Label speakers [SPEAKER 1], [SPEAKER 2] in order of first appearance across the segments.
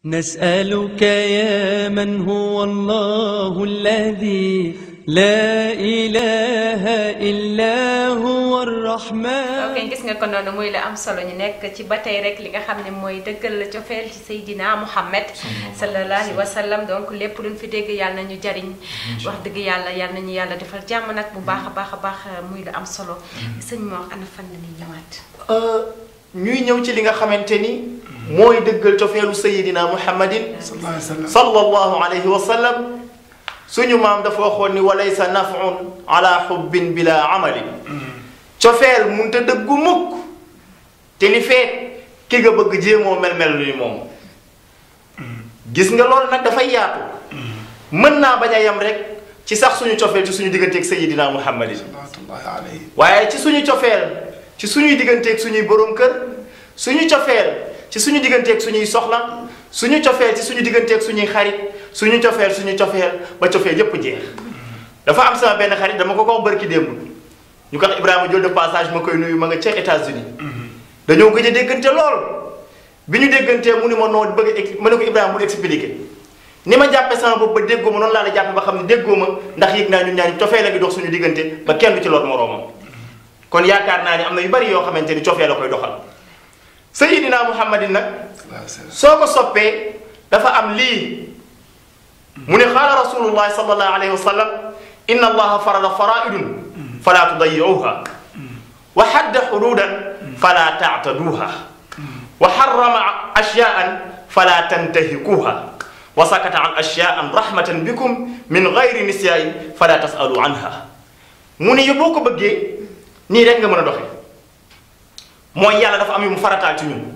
[SPEAKER 1] نسألك يا من هو الله الذي لا إله إلا هو الرحمن
[SPEAKER 2] ok gis nga ko noonu muy la am solo ñu nekk ci ba tey rek li nga xam ne mooy dëggal la cofeel ci Seydina Muhammad sallallahu alayhi wa sallam donc lépp luñ fi dégg yàlla nañu jariñ wax dëgg yàlla yàlla nañu yàlla defal jàmm nag bu baax a baax a baax muy la am solo sëñ moo ana fan la ñuy ñëwaat
[SPEAKER 3] ñuy ñëw ci li nga xamante ni mooy dëggal cofeelu sayidina muhammadin
[SPEAKER 4] sallallahu alayhi wa sallam
[SPEAKER 3] sallallahu alayhi wa sallam suñu maam dafa waxoon ni walaysa nafun ala xubbin bila amalin cofeel munta dëggu mukk te li feet ki nga bëgg jéemoo mel-mel ni moom gis nga loolu nag dafay yaatu mën naa bañ a yem rek ci sax suñu cofeel ci suñu digganteeg sayidina muhammadin
[SPEAKER 4] salawaatullahi alayhi
[SPEAKER 3] waaye ci suñu cofeel ci suñuy digganteeg suñuy borom kër suñu cofeel ci suñu digganteeg suñuy soxla suñu cofeel ci suñu digganteeg suñuy xarit suñu cofeel suñu cofeel ba cofeel yépp jeex dafa am sama benn xarit dama ko ko wax barki démb ñu ko wax Ibrahima Diol de passage ma koy nuyu ma nga ca États-Unis dañoo gëj a déggante lool bi ñu déggantee mu ni ma noo bëgg a ma ne ko Ibrahima mu expliqué ni ma jàppe sama bopp ba déggoo ma noonu laa la jàppe ba xam ne déggoo ma ndax yëg naa ñun ñaari cofeel la ngi dox suñu diggante ba kenn du ci lool moroomam kon yaakaar naa ni am na yu bari yoo xamante ni cofee la koy doxal sayidina muhammadin nag
[SPEAKER 4] sallallahu alayhi wa sallam
[SPEAKER 3] soo ko soppee dafa am lii mu ne xaala rasulullahi sallallahu alayhi wa sallam inna allaha farada faraidun fala tudayiuha wa hadda xududan fala taataduha wa harrama ashyaan fala tantahikuha wa sakata an ashyaan rahmatan bikum min gayri nisyain fala tasalu anha mu ne boo ko bëggee nii rek nga mën a doxe mooy yàlla dafa am yu mu farataal ci ñun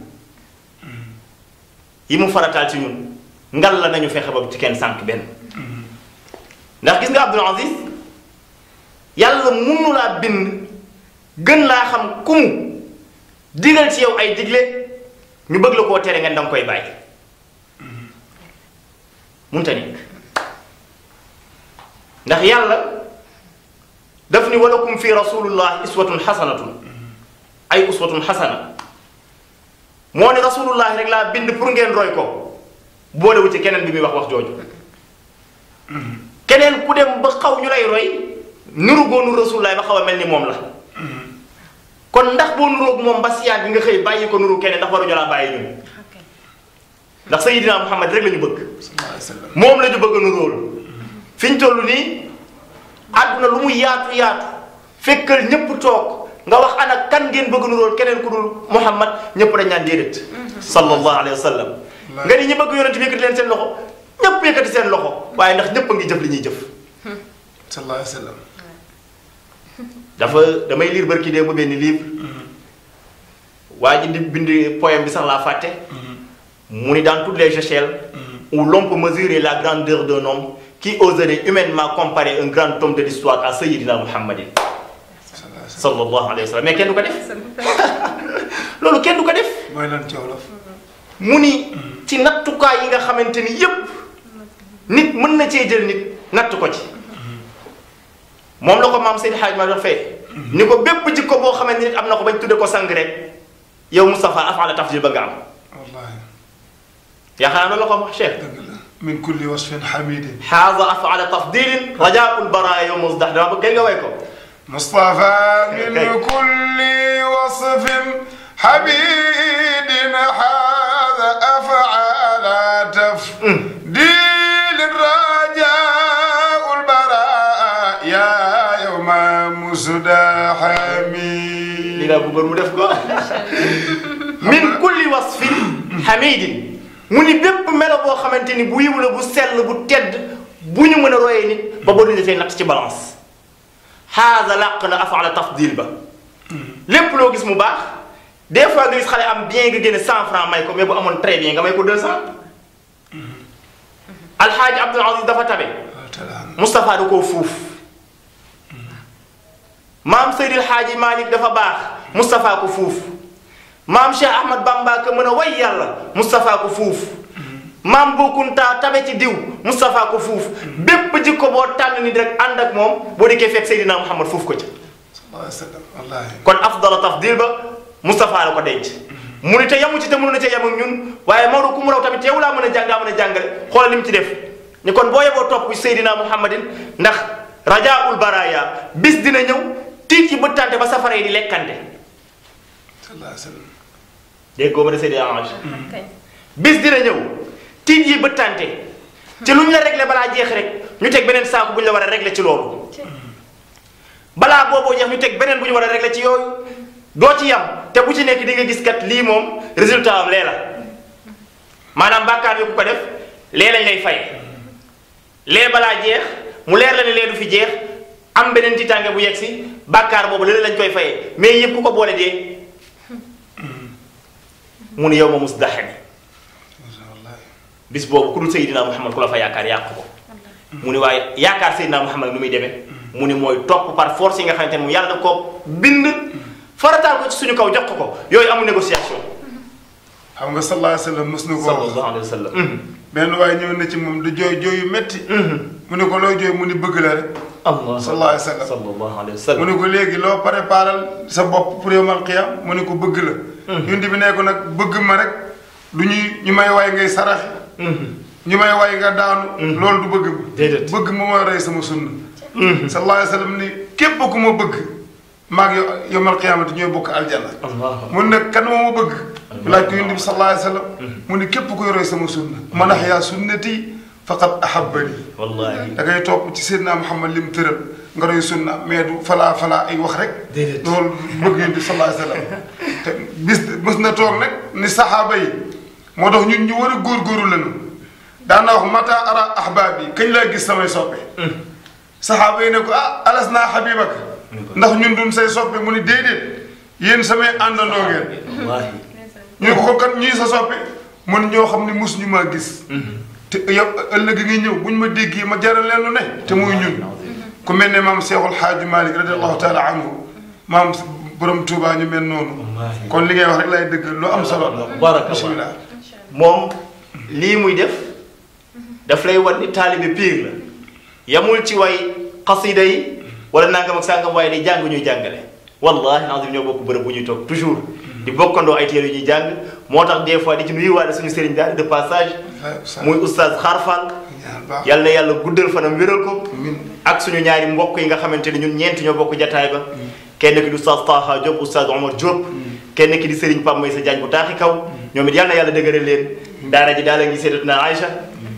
[SPEAKER 3] yi mu farataal ci ñun ngal la nañu fexe ba ci kenn sànq benn ndax gis nga Abdul Aziz yàlla munu laa bind gën laa xam ku mu digal ci yow ay digle ñu bëgg la koo tere nga danga koy bàyyi munta nekk ndax yàlla daf ni walakum fi rasulullah iswatun xasanatun ay uswatun xasana moo ne rasulullah rek laa bind pour ngeen roy ko boolewu ci keneen bi muy wax wax jooju keneen ku dem ba xaw ñu lay roy nuru goo nuru rasulullah ba xaw a mel ni moom la kon ndax boo nuroog moom ba siyaat bi nga xëy bàyyi ko nuru keneen ndax waruñu laa bàyyi ñun ndax sayidina muhammad rek la ñu bëgg
[SPEAKER 4] sallallahu alayhi wa sallam
[SPEAKER 3] moom la ñu bëgg a nuróol fi ñu toll nii àdduna lu mu yaatu yaatu fekkal ñëpp toog nga wax ana kan ngeen bëgg nuróol keneen ku dul muhammad ñëpp dañ naan déedéet sallallahu alayhi wa sallam nga ni ñi bëgg yonent bi yëkkati leen seen loxo ñëpp yëkkati seen loxo waaye ndax ñëpp a ngi jëf li ñuy jëf
[SPEAKER 4] sallallahu alayhi wa sallam
[SPEAKER 3] dafa damay lire barki dee mu benn livre waa ji di bind poème bi sax laa fàtte mu ni dans toutes les échelles où l'on peut mesurer la grandeur d'un homme qui oserait humainement comparer un grand homme de l'histoire à Sayyidina Muhammadin
[SPEAKER 4] sallallahu alayhi wa sallam
[SPEAKER 3] sallallahu alayhi wa sallam mais kenn du ko def loolu kenn du ko def
[SPEAKER 4] mooy lan ci wolof
[SPEAKER 3] mu ni ci nattukaay yi nga xamante ni yépp nit mën na cee jël nit natt ko ci moom la ko maam Seydi Hadj ma doon fay ni ko bépp jikko boo xamante nit am na ko bañ tudde ko sang rek yow Moustapha afala tafdil ba nga am
[SPEAKER 4] wallahi
[SPEAKER 3] yaakaar naa loolu la ko wax Cheikh
[SPEAKER 4] dëgg la min kulli wasfin hamidin
[SPEAKER 3] xaaza afala tafdilin rajaul baraya yow mos dax dama bëgg nga way ko
[SPEAKER 4] مصطفى من
[SPEAKER 3] كيف؟
[SPEAKER 4] كل وصف حبيب هذا أفعال تفديل الرجاء البراء يا يوم
[SPEAKER 3] li
[SPEAKER 4] مزدحمي
[SPEAKER 3] laa bëggoon mu def ko min kulli wasfin hamidin mu ni bépp melo boo xamante ni bu yiw la bu sell bu tedd bu ñu mën a royee nit ba boo duñu defee natt ci balance xaaza làq na afala tafdil ba lépp loo gis mu baax des fois nga gis xale am bien nga génne cent franc may ko mais bu amoon très bien nga may ko deux cent alxaaji Abdul Aziz dafa tabe Moustapha da koo fuuf maam Seydil Xaaji Malick dafa baax Moustapha ko fuuf maam Cheikh Ahmad Bamba ka mën a way yàlla Moustapha ko fuuf maam Bokkunta tabe ci diw Moustapha ko fuuf bépp jikko boo tànn nit rek ànd ak moom boo dikkee fekk Seydina Muhammad fuuf ko ca
[SPEAKER 4] sallallahu alayhi wa sallam wallahi
[SPEAKER 3] kon afdala tafdil ba Moustapha la ko denc mu ni te yamu ci te mënu na ca yam ak ñun waaye Maodo ku mu raw tamit teewu laa mën a jàng daa mën a jàngale xoolal li mu ci def ni kon boo yeboo topp Seydina Muhammadin ndax rajaul baraya bis dina ñëw tiit yi bëttante ba safara yi di lekkante
[SPEAKER 4] sallallahu alayhi wa sallam
[SPEAKER 3] dégg nga ma de Seydina Ange
[SPEAKER 2] kañ
[SPEAKER 3] bis dina ñëw tiit yi bëttante ci lu ñu la réglé balaa jeex rek ñu teg beneen saako bu ñu la war a réglé ci loolu balaa booboo jeex ñu teg beneen bu ñu war a réglé ci yooyu doo ci yam te bu ci nekk di nga gis kat lii moom résultat am lee la maanaam bàkkaar bi ku ko def lee lañ lay fay lee balaa jeex mu leer la ne lee du fi jeex am beneen tiitaange bu yegg si bàkkaar boobu lee lañ koy fayee mais yëpp ku ko boole dee mu ne yow ma mus daxani
[SPEAKER 4] wallahi
[SPEAKER 3] bis boobu ku dul Seydina Muhammad ku la fa yaakaar yàq ko mu ni waaye yaakaar Seydina Muhammad nu muy demee mu ni mooy topp par force yi nga xamante ne mu yàlla da ko bind farataal ko ci suñu kaw jox ko ko yooyu amul négociation
[SPEAKER 4] xam nga sallallahu alayhi wa sallam mës na ko wax
[SPEAKER 3] sallallahu alayhi wa sallam
[SPEAKER 4] benn waaye ñëw na ci moom di jooy jooy yu metti mu ne ko looy jooy mu ni bëgg la rek
[SPEAKER 3] allah
[SPEAKER 4] sallallahu alayhi wa sallam
[SPEAKER 3] sallallahu alayhi wa
[SPEAKER 4] mu
[SPEAKER 3] sallam
[SPEAKER 4] ne ko léegi loo préparal sa bopp pour yawmal qiyam mu ne ko bëgg la yonent bi ne ko nag bëgg ma rek du ñuy ñu may way ngay saraxe ñu may way nga daanu loolu du bëgg bi
[SPEAKER 3] Déedéet.
[SPEAKER 4] bëgg ma mooy rey sama sunna sallallahu alayhi wa sallam ni képp ku ma bëgg maag yow yawmal qiyamati ñooy bokk aljanna
[SPEAKER 3] allah
[SPEAKER 4] mun nag kan moo ma bëgg mu laaj ko yonent bi sallallahu alayhi wa sallam mu ne képp kuy roy sama sunna man ahyaa sunnati faqad ahabbani
[SPEAKER 3] wallahi
[SPEAKER 4] da ngay topp ci Seydina Muhammad li mu tëral nga roy sunna mais du falaa falaa ay wax rek.
[SPEAKER 3] Déedéet.
[SPEAKER 4] loolu bëgg yonent bi sallallahu alayhi wa sallam te bis mës na toog nag ni saxaaba yi moo tax ñun ñu war a góorgóorlu lañu daan naa wax mata ara ahbaab yi kañ laa gis samay soppe. saxaaba yi ne ko ah alas naa xabibaka ndax ñun duñ say soppe mu ni déedéet yéen samay àndandoo ngeen.
[SPEAKER 3] wallahi
[SPEAKER 4] ñu ne ko kat ñii sa soppe mun ñoo xam ne mus ñu maa gis te yow ëllëg ngi ñëw buñ ma déggee ma jaral leen lu ne te muy ñun ku mel ne maam Seexul Xaaju Malik radiallahu taala anhu maam borom Tuubaa ñu mel noonu
[SPEAKER 3] Wallaahi.
[SPEAKER 4] kon li ngay wax rek lay dëgg lu am solo la
[SPEAKER 3] Barakallah.
[SPEAKER 4] bismillah
[SPEAKER 3] moom lii muy def daf lay wan ni taalibe piir la yamul ci way xasida yi wala nangam ak sàngam waaye day jàng ñuy jàngale wallahi azim ñoo bokk bërëb bu ñuy toog toujours di bokkandoo ay téere yu ñuy jàng moo tax des fois di ci nuyuwaale suñu sëriñ daal de passage muy oustaz xaarfal
[SPEAKER 4] ñaan baax
[SPEAKER 3] yàlla na yàlla guddal fanam wéral ko
[SPEAKER 4] Amiin.
[SPEAKER 3] ak suñu ñaari mbokk yi nga xamante ni ñun ñeent ñoo bokk jataay ba kenn ki di oustaz Taha Diop oustaz Omar Diop kenn ki di Serigne Pape Maysa Diagne bu taaxi kaw ñoom it yàlla na yàlla dëgëral leen daara ji daal la ngi seedatuna Aïcha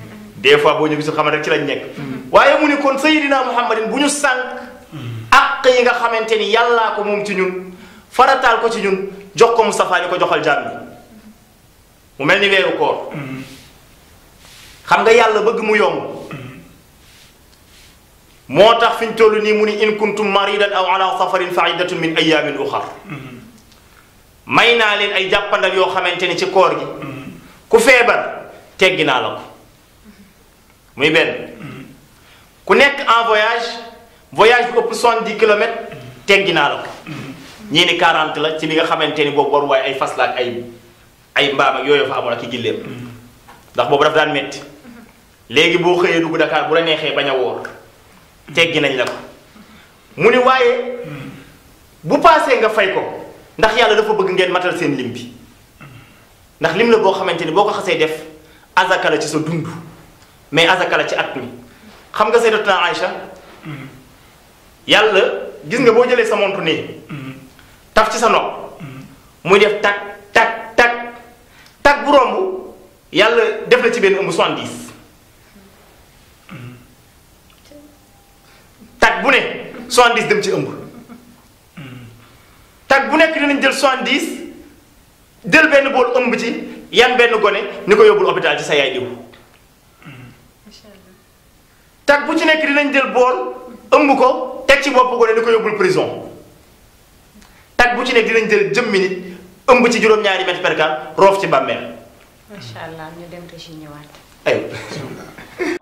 [SPEAKER 3] des fois boo ñu gisul xamal rek ci lañ nekk waaye mu ni kon Seydina Muhammadin bu ñu sànq àq yi nga xamante ni yàllaa ko moom ci ñun farataal ko ci ñun jox ko Moustapha ni ko joxal jaam yi mu mel ni weeru koor xam nga yàlla bëgg mu yomb moo tax fi ñu toll nii mu ni in kuntum maridan aw ala safarin fa iddatun min ayamin uxar may naa leen ay jàppandal yoo xamante ni ci koor gi ku feebar teggi naa la ko muy benn ku nekk en voyage voyage bu ëpp 70 kilomètres teggi naa la ko ñii ni 40 la ci li nga xamante ni boobu war waaye ay fas la ak ay ay mbaam ak yooyu fa amoon ak i gilleem ndax boobu daf daan metti léegi boo xëyee dugg Dakar bu la neexee bañ a woor teggi nañ la ko mu ni waaye bu paasee nga fay ko ndax yàlla dafa bëgg ngeen matal seen lim bi ndax lim la boo xamante ni boo ko xasee def azaka la ci sa dund mais azaka la ci at mi xam nga sayyidatuna Aïcha yàlla gis nga boo jëlee sa montu nii taf ci sa nopp muy def tak tak tak tak bu romb yàlla def la ci benn ëmb 70 tag bu ne 70 dem ci ëmb tag bu nekk dinañ jël 70 jël benn bool ëmb ci yan benn gone ni ko yóbbul hôpital ci sa yaay diw tag bu ci nekk dinañ jël bool ëmb ko teg ci bopp gone ni ko yóbbul prison tag bu ci nekk dinañ jël jëmmi nit ëmb ci juróom-ñaari mètre per cent roof ci bàmmeel
[SPEAKER 2] macha allah ñu dem te si ñëwaat.
[SPEAKER 3] ay